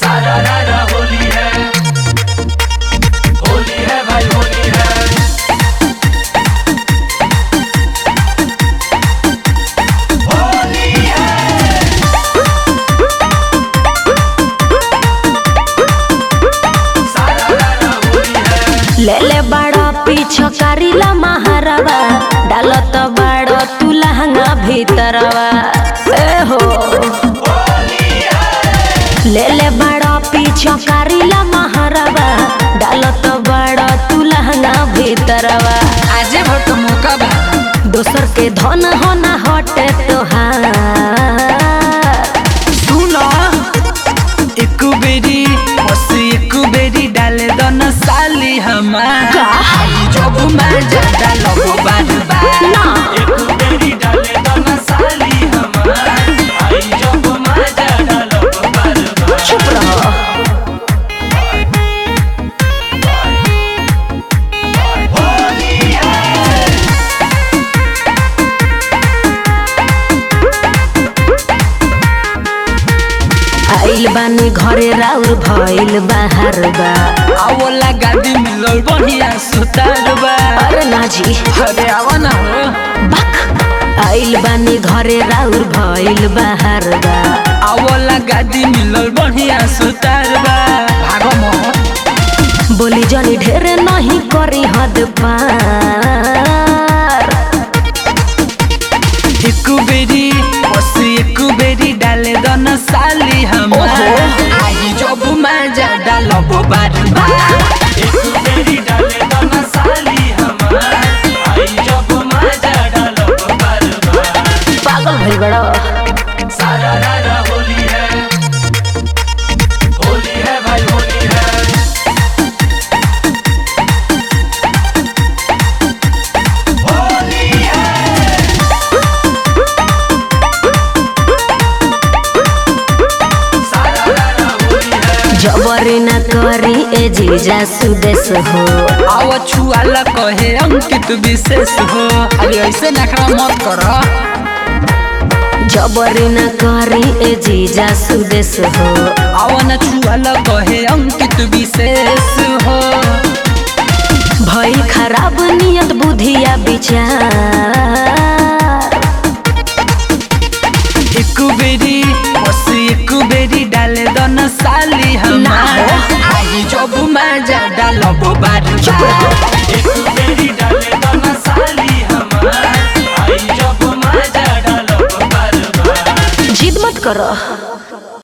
सारा रारा होली है होली है भाई होली है होली है सारा रारा होली है ले ले बड़ा पीछो करीला महारवा डालत बड़ा तू लहंगा भीतरवा ए हो ले ले बड़ा पीछो करीला महारवा डालत बड़ा तू लहंगा भीतरवा आजे भोट मौका बा दोसर के धन हो ना हटे तोहार सुनो एक बेरी बस एक बेरी डाले दन साली हमार आई जब मैं ज्यादा लगो बार बार ना एक बेरी डाले दाना साली हमार आई जब मजा डालो बार बार चुप रहो होली है आइल बानी घरे राउर भइल बाहर बा आवला गादी मिलल बढ़िया सुतार बा अरे ना जी अरे आवा ना हो बक आइल बानी घरे राउर भइल बाहर बा आवला गादी मिलल बढ़िया सुतार बा भागो मोह बोली जनी ढेर नहीं करी हद पार एक बेरी बस एक बेरी डाले दन साली हमार आई जब मजा डालब बार बार एक बेरी डाले दाना साली हमार आई जब मजा डालो बार बार पागल भइल बड़ा सारा रारा होली है होली है भाई होली है होली है सारा रारा होली है जबरी न करी ए जीजा सुदेश हो आव छुआला कहे अंकित विशेष हो अरे ऐसे नखरा मत कर जबरी न करी ए जीजा सुदेश हो आव न छुआला कहे